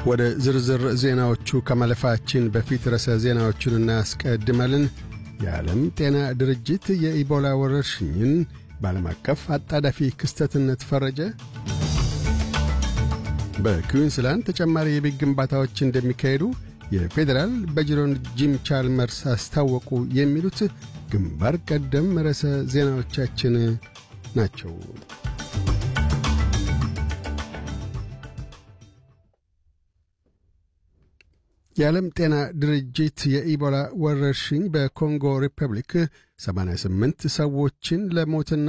ወደ ዝርዝር ዜናዎቹ ከማለፋችን በፊት ርዕሰ ዜናዎቹን እናስቀድማለን። የዓለም ጤና ድርጅት የኢቦላ ወረርሽኝን በዓለም አቀፍ አጣዳፊ ክስተትነት ፈረጀ። በኩዊንስላንድ ተጨማሪ የቤት ግንባታዎች እንደሚካሄዱ የፌዴራል በጅሮን ጂም ቻልመርስ አስታወቁ። የሚሉት ግንባር ቀደም ርዕሰ ዜናዎቻችን ናቸው። የዓለም ጤና ድርጅት የኢቦላ ወረርሽኝ በኮንጎ ሪፐብሊክ 88 ሰዎችን ለሞትና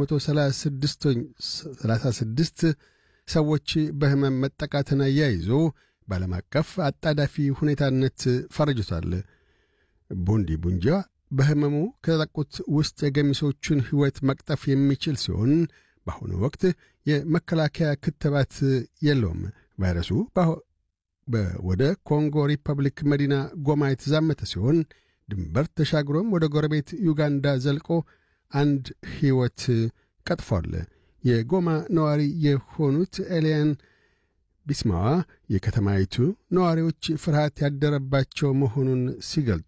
336 ሰዎች በሕመም መጠቃትን አያይዞ በዓለም አቀፍ አጣዳፊ ሁኔታነት ፈርጅቷል። ቡንዲ ቡንጃ በሕመሙ ከተጠቁት ውስጥ የገሚሶቹን ሕይወት መቅጠፍ የሚችል ሲሆን በአሁኑ ወቅት የመከላከያ ክትባት የለውም። ቫይረሱ ወደ ኮንጎ ሪፐብሊክ መዲና ጎማ የተዛመተ ሲሆን ድንበር ተሻግሮም ወደ ጎረቤት ዩጋንዳ ዘልቆ አንድ ሕይወት ቀጥፏል። የጎማ ነዋሪ የሆኑት ኤልያን ቢስማዋ የከተማይቱ ነዋሪዎች ፍርሃት ያደረባቸው መሆኑን ሲገልጡ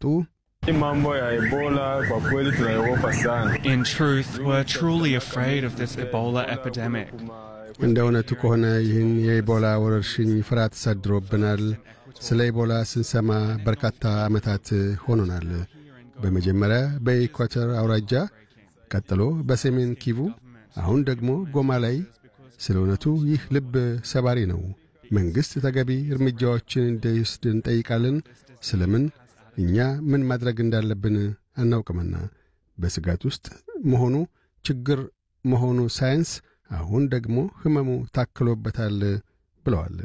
In truth, we're truly afraid of this Ebola epidemic. እንደ እውነቱ ከሆነ ይህን የኢቦላ ወረርሽኝ ፍርሃት ተሳድሮብናል። ስለ ኢቦላ ስንሰማ በርካታ ዓመታት ሆኖናል። በመጀመሪያ በኢኳተር አውራጃ፣ ቀጥሎ በሰሜን ኪቩ፣ አሁን ደግሞ ጎማ ላይ። ስለ እውነቱ ይህ ልብ ሰባሪ ነው። መንግሥት ተገቢ እርምጃዎችን እንዲወስድ እንጠይቃለን። ስለምን እኛ ምን ማድረግ እንዳለብን አናውቅምና በስጋት ውስጥ መሆኑ ችግር መሆኑ ሳይንስ አሁን ደግሞ ሕመሙ ታክሎበታል ብለዋል።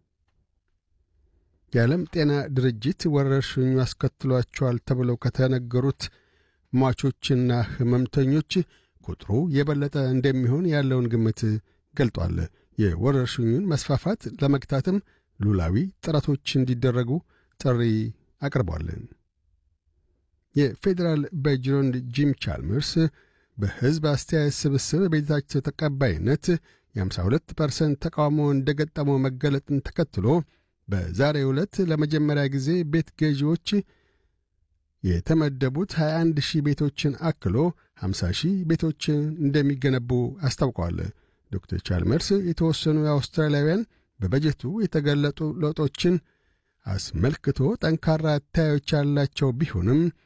የዓለም ጤና ድርጅት ወረርሽኙ አስከትሏቸዋል ተብለው ከተነገሩት ሟቾችና ሕመምተኞች ቁጥሩ የበለጠ እንደሚሆን ያለውን ግምት ገልጧል። የወረርሽኙን መስፋፋት ለመግታትም ሉላዊ ጥረቶች እንዲደረጉ ጥሪ አቅርቧል። የፌዴራል በጅሮንድ ጂም ቻልመርስ በሕዝብ አስተያየት ስብስብ ቤታቸው ተቀባይነት የ52 ፐርሰንት ተቃውሞ እንደ ገጠመው መገለጥን ተከትሎ በዛሬው ዕለት ለመጀመሪያ ጊዜ ቤት ገዢዎች የተመደቡት 21 ሺህ ቤቶችን አክሎ 50 ሺህ ቤቶችን እንደሚገነቡ አስታውቀዋል። ዶክተር ቻልመርስ የተወሰኑ የአውስትራሊያውያን በበጀቱ የተገለጡ ለውጦችን አስመልክቶ ጠንካራ አታዮች ያላቸው ቢሆንም